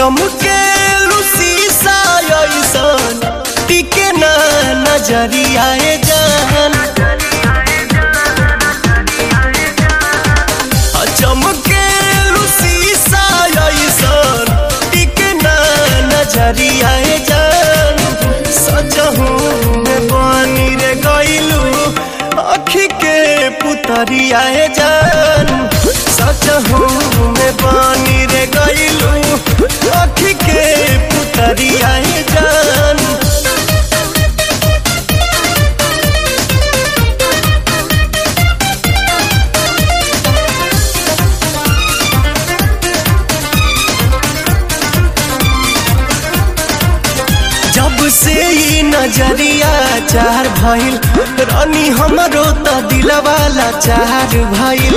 चमके शीशा ऐसन टिके ना नजरिया जान चमके शीशा ऐसन टिके ना नजरिया जान सजहू में बनी रे गइलू अखी के पुतरिया जान सजहू में बनी रे गइलू अखी के पुतरिया जान जब से ई नजरिया चार भइल रानी हमरो त दिलवाला चार भइल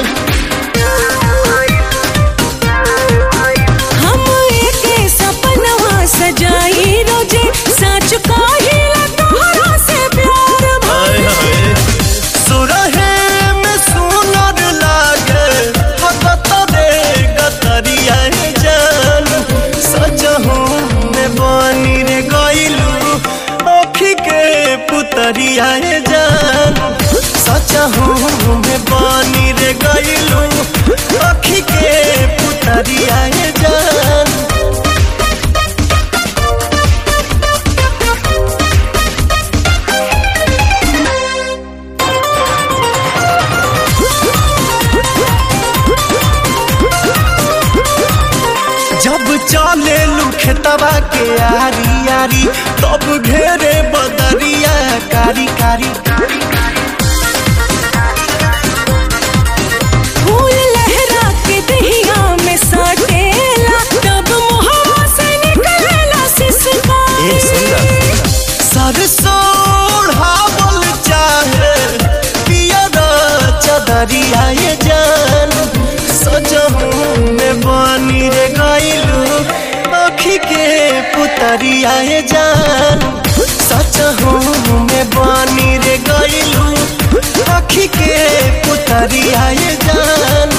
हम एके सपनवा सजाई रोजे सच कहिला तोहरा से प्यार भइल सुरहे में सुनर लागे हकत रे गतरिया जान सजहू में बनी रे गइलू अखी के पुतरिया जान सजहू में बनी रे गइलू अखी के पुतरिया जान जब चले खेतवा के आरी आरी तब घेरे बदरिया कारी कारी फूल लहरा के दहिया में सटेला तब मुहवा से निकलेला सिसकारी सरसोढ़ावल चाहे पियर चदरिया ये जान सजहू में बनी रे गइलू अखी के पुतरिया ये जान सजहू में बनी रे गइलू अखी के पुतरिया ये जान